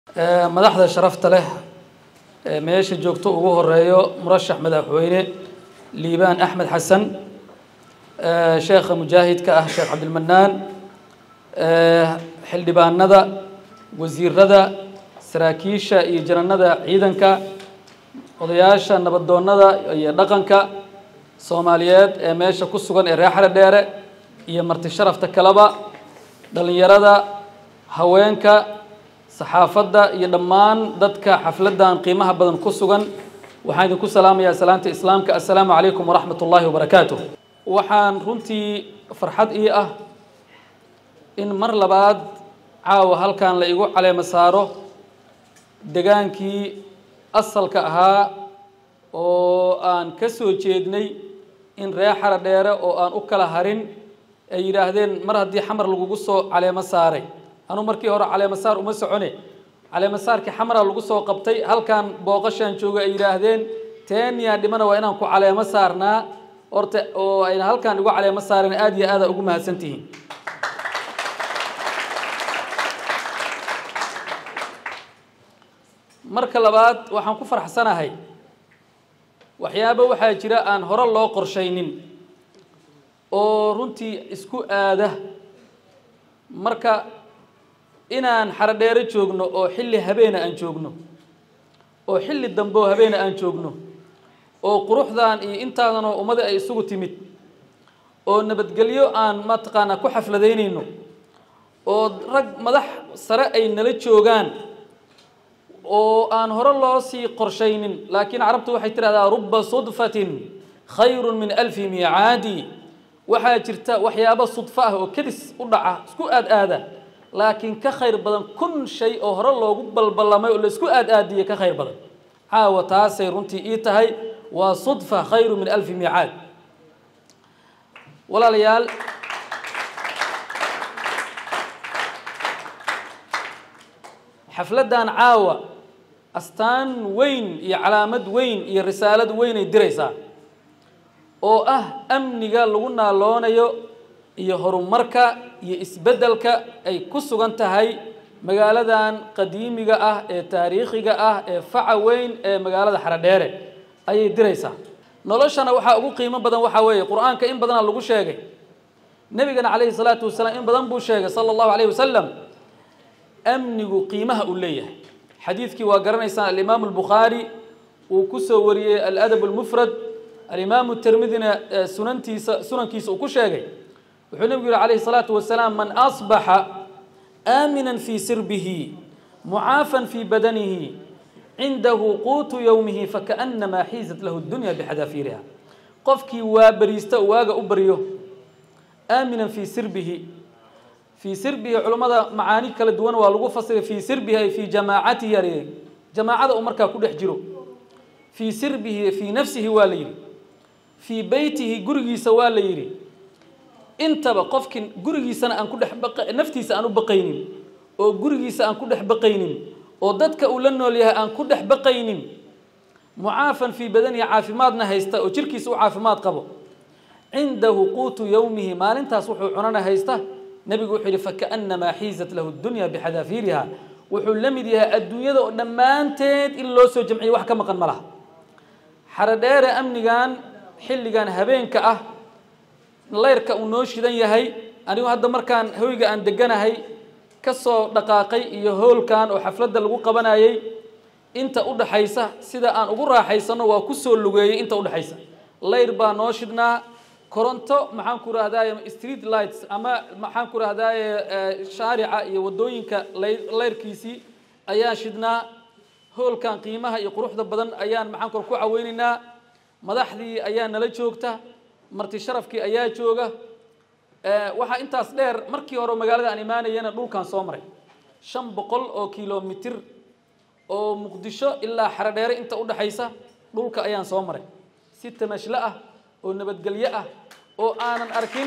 madaxda sharafta leh ee meesha joogto ugu horeeyo murashax madaxweyne liibaan axmed xasan sheekha mujaahidka ah sheekh cabdilmanaan xildhibaanada wasiirada saraakiisha iyo jananada ciidanka odayaasha nabadoonnada iyo dhaqanka soomaaliyeed ee meesha ku sugan ee reer xare dheere iyo marti sharafta kaleba dhallinyarada haweenka saxaafadda iyo dhammaan dadka xafladdan qiimaha badan ku sugan waxaan idinku salaamayaa salaanta islaamka assalaamu calaykum waraxmat ullaahi wabarakaatu waxaan runtii farxad ii ah in mar labaad caawa halkan la igu caleemo saaro degaankii asalka ahaa oo aan ka soo jeednay in reer xara dheere oo aan u kala harin ay yidhaahdeen mar haddii xamar lagugu soo caleemo saaray anuu markii hore caleemo saar uma socone caleemo saarkii xamara lagu soo qabtay halkan booqashaan jooga ay yidhaahdeen teeniyaa dhimana waa inaan ku caleemo saarnaa horta oo ayna halkan igu caleemo saareen aada iyo aada ugu mahadsantihiin marka labaad waxaan ku farxsanahay waxyaabo waxaa jira aan hore loo qorshaynin oo runtii isku aada marka inaan xarodheero joogno oo xilli habeena aan joogno oo xilli dambe oo habeena aan joogno oo quruxdan iyo intaadanoo ummada ay isugu timid oo nabadgelyo aan mataqaanaa ku xafladaynayno oo rag madax sare ay nala joogaan oo aan hore loo sii qorshaynin laakiin carabtu waxay tidhahdaa ruba sudfatin khayru min alfi miicaadi waxaa jirta waxyaabo sudfo ah oo kedis u dhaca isku aad aada laakiin ka khayr badan kun shay oo hore loogu balballamay oo laisku aad aadiyey ka khayr badan caawa taasay runtii ii tahay waa sudfa khayru min alfi miicaad walaalayaal xafladdan caawa astaan weyn iyo calaamad weyn iyo risaalad weynay diraysaa oo ah amniga lagu naaloonayo iyo horumarka iyo isbeddelka ay ku sugan tahay magaaladan qadiimiga ah ee taariikhiga ah ee faca weyn ee magaalada xarodheere ayay diraysaa noloshana waxaa ugu qiimo badan waxaa weeye qur-aanka in badana lagu sheegay nebigana calayhi salaatu wasalaam in badan buu sheegay sala allahu calayhi wasalam amnigu qiimaha uu leeyahay xadiidkii waa garanaysaan alimaamu albukhaari uu ku soo wariyey aladab almufrad alimaamu tirmidina sunantiisa sunankiisa uu ku sheegay wuxuu nebigu yihi calayhi salaatu wasalaam man asbaxa aaminan fii sirbihi mucaafan fii badanihi cindahu quutu yowmihi fakaannamaa xiizat lahu dunya bixadaafiiriha qofkii waa beriista waaga u baryo aaminan fii sirbihi fii sirbihi culummada macaani kala duwan waa lagu fasiray fii sirbihi ay fii jamaacatihi ar jamaacada uu markaa ku dhex jiro fii sirbihi fii nafsihi waa la yidhi fii beytihi gurigiisa waa la yidhi intaba qofkin gurigiisana aan ku dhex naftiisa aan u baqaynin oo gurigiisa aan ku dhex baqaynin oo dadka uu la nool yahay aan ku dhex baqaynin mucaafan fii badanihi caafimaadna haysta oo jirkiisa u caafimaad qabo cindahu quutu yowmihi maalintaas wuxuu cunana haysta nebigu wuxuu yidhi fakaannamaa xiizat lahu dunya bixadaafiiriha wuxuu la mid yahay adduunyada oo dhammaanteed in loo soo jamciyo wax ka maqan ma laha xarodheere amnigan xilligan habeenka ah layrka uu noo shidan yahay anigu hadda markaan hoyga aan deganahay ka soo dhaqaaqay iyo hoolkan oo xafladda lagu qabanayay inta u dhaxaysa sida aan ugu raaxaysano waa ku soo lugeeyey inta udhexaysa layr baa noo shidhnaa koronto maxaan ku rahdaye street lights ama maxaan ku rahdaye shaarica iyo waddooyinka layrkiisii ayaan shidhnaa hoolkan qiimaha iyo quruxda badan ayaan maxaan ku ku caweynaynaa madaxdii ayaa nala joogta marti sharafkii ayaa jooga waxaa intaas dheer markii hore magaalada aan imaanayana dhulkan soo maray shan boqol oo kilomitir oo muqdisho ilaa xarodheere inta u dhexaysa dhulka ayaan soo maray si tamashlo ah oo nabadgelyo ah oo aanan arkin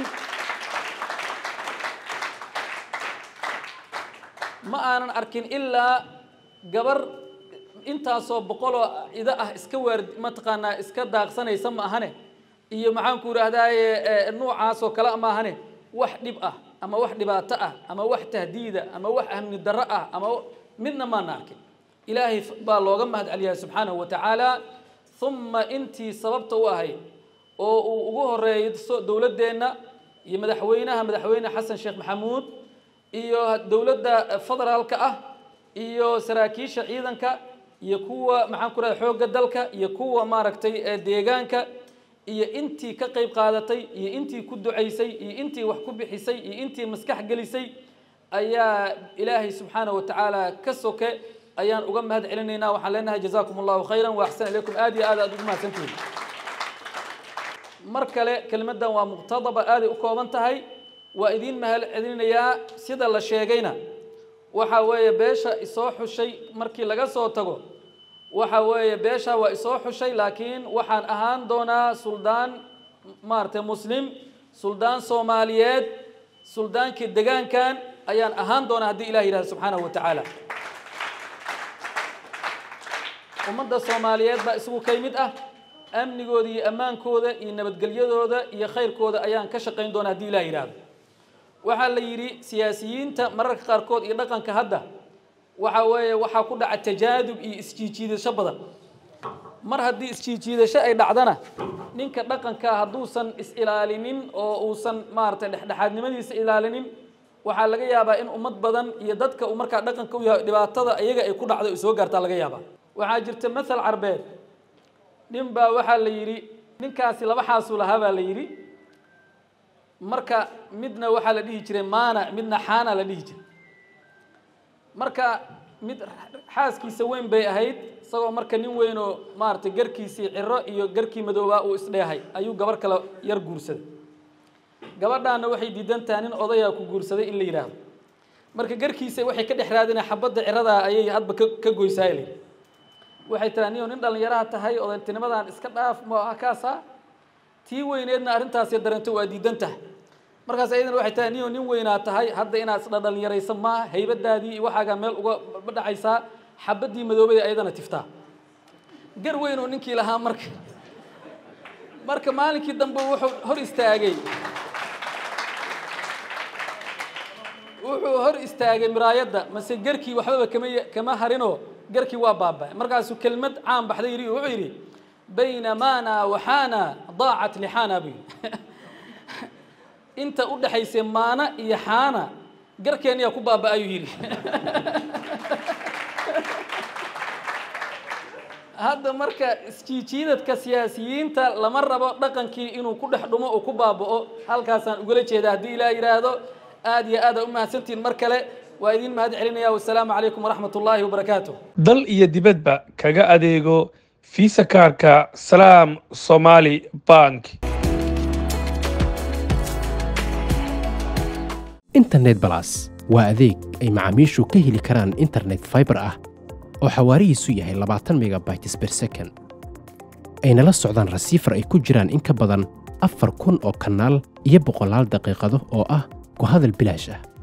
ma aanan arkin ilaa gabar intaasoo boqoloo ida ah iska waar mataqaanaa iska daaqsanaysa ma ahane iyo maxaan ku idhahdaaye nuucaasoo kale ma ahane wax dhib ah ama wax dhibaato ah ama wax tahdiida ama wax amni darro ah ama midna maana arkin ilaahay baa looga mahad celiyaa subxaanahu wa tacaala uma intii sababta u ahayd oo uu ugu horeeyo dowladdeenna iyo madaxweynaha madaxweyne xasan sheekh maxamuud iyo dowladda federaalka ah iyo saraakiisha ciidanka iyo kuwa maxaan ku rahay xoogga dalka iyo kuwa maaragtay deegaanka iyo intii ka qayb qaadatay iyo intii ku ducaysay iyo intii wax ku bixisay iyo intii maskax gelisay ayaa ilaahay subxaanahu wa tacaala ka soke ayaan uga mahad celinaynaa waxaan leenahay jazaakum allahu khayran wa axsan ilaykum aad iyo aad aad ugu mahadsantihiin mar kale kelimaddan waa muqtadaba aaday u kooban tahay waa idiin mahad celinayaa sida la sheegayna waxa weeye beesha isoo xushay markii laga soo tago waxa weeye beesha waa isoo xushay laakiin waxaan ahaan doonaa suldaan maaragtay muslim suldaan soomaaliyeed suldaankii degaankan ayaan ahaan doonaa haddii ilah yidhahdo subxaanahu wa tacaala ummadda soomaaliyeed baa isugu ka mid ah amnigooda iyo ammaankooda iyo nabadgelyadooda iyo khayrkooda ayaan ka shaqayn doonaa haddii ilah yidhaahdo waxaa la yidhi siyaasiyiinta mararka qaarkood iyo dhaqanka hadda waxa weeye waxaa ku dhaca tajaadub iyo isjiijiidasho badan mar haddii isjiijiidasho ay dhacdana ninka dhaqankaa hadduusan is-ilaalinin oo uusan maaragtay dhexdhexaadnimadiisa ilaalinin waxaa laga yaabaa in ummad badan iyo dadka uu markaa dhaqanka u yahay dhibaatada iyaga ay ku dhacdo ay soo gaartaa laga yaabaa waxaa jirta mathal carbeed nin baa waxaa la yidhi ninkaasi laba xaasuu lahaa baa la yidhi marka midna waxaa la dhihi jiray maana midna xaana la dhihi jiray marka mid xaaskiisa weyn bay ahayd isagoo marka nin weyn oo maaragtay garkiisii ciro iyo garkii madoobaa uu isdheehay ayuu gabar kale yar guursaday gabadhaana waxay diidan tahay nin odayaa ku guursaday in la yidhaahdo marka garkiisa waxay ka dhex raadina xabadda ciradaa ayay hadba ka goysaayl waxay tiraa niyo nin dhallinyaraha tahay odantinimadan iska dhaaf ma kaasa tii weyneedna arrintaasi dareento waa diidan tahay markaas ayadana waxay tahay niyo nin weynaa tahay hadda inaad isdha dhallinyaraysa maaha haybadaadii iyo waxaagaa meel uga dhacaysaa xabaddii madoobay ayadana tiftaa gar weyn oo ninkii lahaa marka marka maalinkii dambe wuxuu hor istaagay wuxuu hor istaagay miraayadda mase garkii waxbaba kama kama harinoo garkii waa baaba markaasuu kelmad caan baxday yidhi wuxuu yidhi bayna maana waxaana daacat lixaana buu yidhi inta u dhexaysay maana iyo xaana garkeeniyaa ku baaba ayuu yidhi hadda marka isjiijiidadka siyaasiyiinta lama rabo dhaqankii inuu ku dhex dhumo oo ku baaba'o halkaasaan ugala jeeda haddii ilaah yidhaahdo aad iyo aada u mahadsantihiin mar kale waa idiin mahad celinaya wasalaamu calaykum waraxmat ullaahi wabarakaatu dal iyo dibadba kaga adeego fiisa kaarka salaam somaali bank internet balas waa adeeg ay macaamiishu ka heli karaan internet fiber ah oo xawaarihiisu yahay labaatan megabytes per second ayna la socdaan rasiifar ay ku jiraan in ka badan afar kun oo kanaal iyo boqolaal daqiiqado oo ah ku hadal bilaash ah